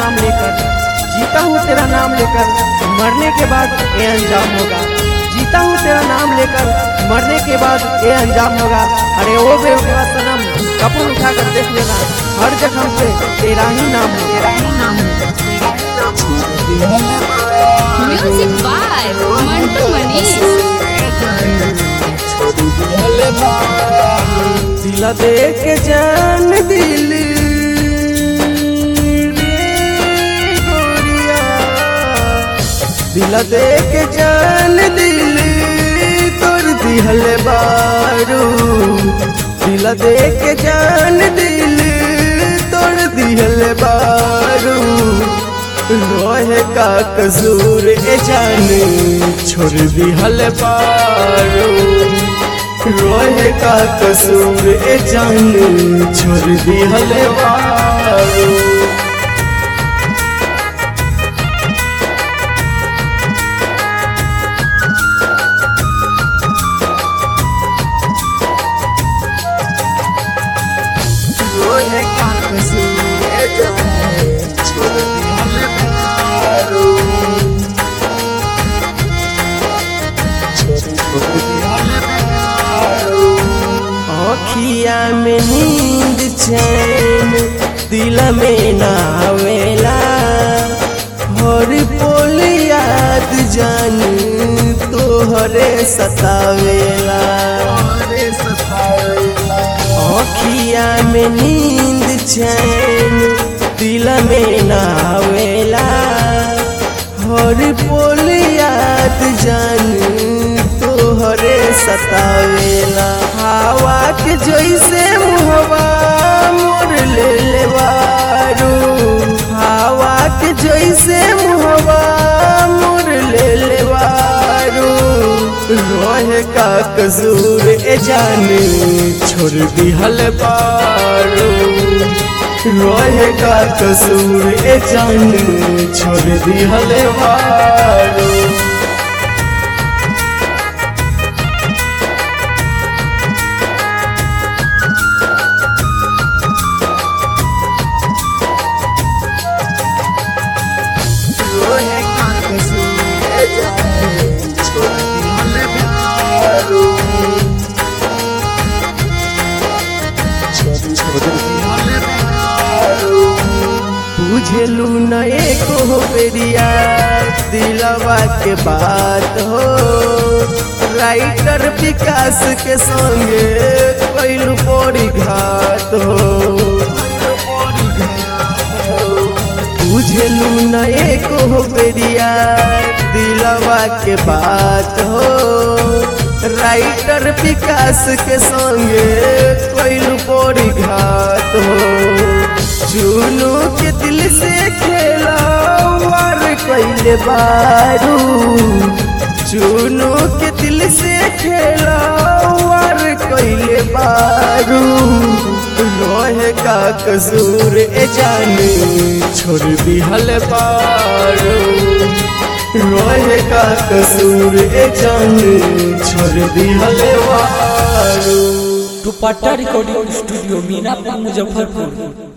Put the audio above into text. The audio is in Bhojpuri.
नाम लेकर जीता हूँ तेरा नाम लेकर मरने के बाद ये अंजाम होगा जीता हूँ तेरा नाम लेकर मरने के बाद ये अंजाम होगा अरे ओ बेवकूफ़ सनम कपड़ उठा कर देख लेना हर जगह पे तेरा ही नाम है तेरा ही नाम है Music by Mantu Manish. दिला दे के जान दिल रे गोरिया दिला दे के जान दिल तोर दिहल बारू दिला दे के जान दिल तोर दिहल बारू रोहे का कसूर ए जान छोड़ दिहल बारू रोहे का कसूर ए जान छोड़ दिहल बारू रोहे का कसूर ए जान छोड़ दिहल बारू अखिया में नींद चैन दिल में नावेला हर पोल याद जान तोहरे सतावेला अखिया में नींद चैन दिल में नावेला हर पोल याद जान तोहरे सतावेला हवा के जैसे मुहवा मोर ले लेवारू हवा के जैसे मुहवा मोर ले लेवारू रोहे का कसूर ए जान छोड़ दिहल पारू रोहे का कसूर ए जान छोड़ दिहल पारू रोहे का कसूर ए जान छोड़ दिहल पारू बुझलू न एको बेरिया दिलवा के बात हो राइटर विकास के संगे कैलू बड़ी घात हो बुझलू न एको बेरिया दिलवा के बात हो राइटर विकास के संगे कैलू बड़ी घात हो चुनू के दिल से खेला वार कैले बारू चुनू के दिल से खेला वार कैले बारू रोहे का कसूर ए जाने छोड़ दिहल बारू रोहे का कसूर ए जाने छोड़ दिहल बारू दुपट्टा रिकॉर्डिंग स्टूडियो मीनापुर मुजफ्फरपुर